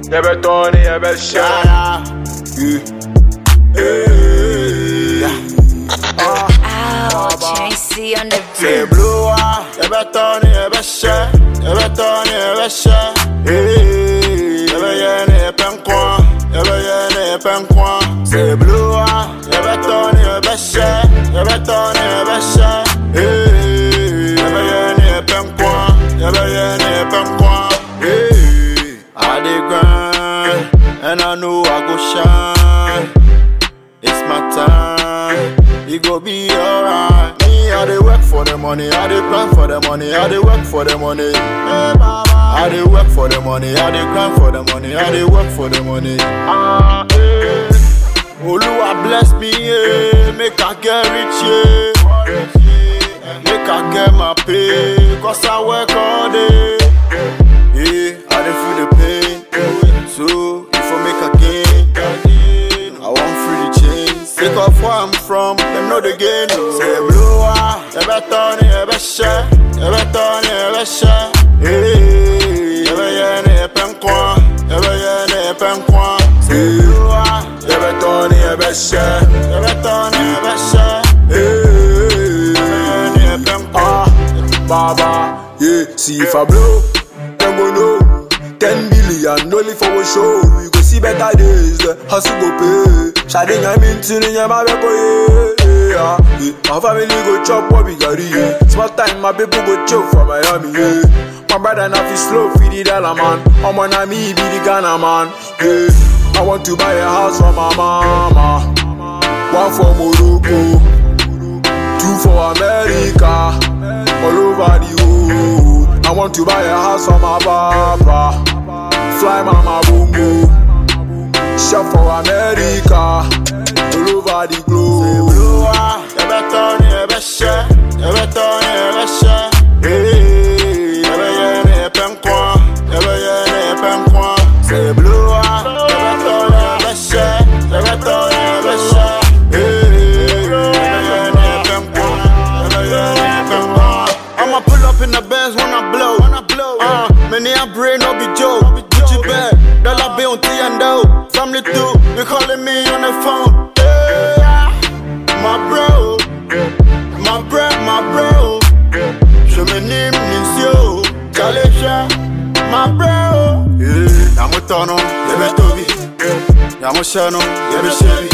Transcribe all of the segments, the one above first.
yɛbɛtɔ ne yɛbɛhyɛ Ouch, AC on the Say beat. blue ah, yɛbɛtɔ ne yɛbɛhyɛ, yɛbɛtɔ ne yɛbɛhyɛ. Hey, yɛbɛyɛ ne yɛpɛ nkwa, yɛbɛyɛ ne yɛpɛ nkwa. Say blue ah, yɛbɛtɔ ne yɛbɛhyɛ, yɛbɛtɔ ne yɛbɛhyɛ. Hey, yɛbɛyɛ ne yɛpɛ nkwa, yɛbɛyɛ ne yɛpɛ nkwa. Hey, I dey grind, and I know I go shine. It's my time, it go be alright. Me, I dey work for the money, I dey grind for the money, I dey work for the money. Hey, mama. I dey work for the money, I dey grind for the money, I dey work for the money. Ah, hey. Oluwa bless me, yeah. make I get rich, yeah. Make I get my pay, cause I work all day. Yeah, I dey feel the pain, so if I make a gain, I want free the change. Sick of where I'm from, them know the gain. Say blue ah, you better ni you better, you better ni you better. Hey, you better ni you penkwa, you better ni you penkwa. Say blue ah, you better ni you better, you better ni you better. Hey, you better ni you penkwa. Baba, yeah, see if I blow, them go know. 10 billion only for a show. We go see better days, the hustle go pay. Shading I'm into the yama beko yeah. yeah. My family go chop what we got yeah. Small time my people go choke for Miami yeah. My brother now fi slow feed the dollar man. I'm on a me be the Ghana man. Yeah. I want to buy a house for my mama. One for Morocco, two for America, all over the world. I want to buy a house for my papa, fly mama boom boom, shop for America, all over the globe. You better ni you better, you better ni you better. Hey, you better ni you penkwa, you better ni you penkwa. Say blue ah, you better ni you better, you better ni you better. Hey, you better ni you penkwa, you better ni you penkwa. I'ma pull up in the Benz when I blow. When I blow, uh, many a brain no be joke. Gucci bag, dollar bill T and O. Family too, they calling me on the phone. Hey, my bro, my bro, my bro. Je me name Nisio, Jalesha, my bro. Yeah, Yamu Tono, Yebe Tobi, Yamu Shano, Yebe Chevy,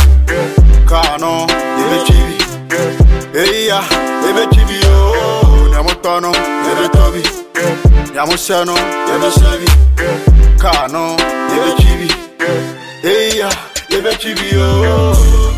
Kano, Yebe Chibi. Hey, yeah, Yebe Chibi, oh, Yamu Tono, Yebe Tobi, Yamu Shano, Yebe Chevy, Kano, Yebe Chibi. Hey, yeah, Yebe Chibi, oh.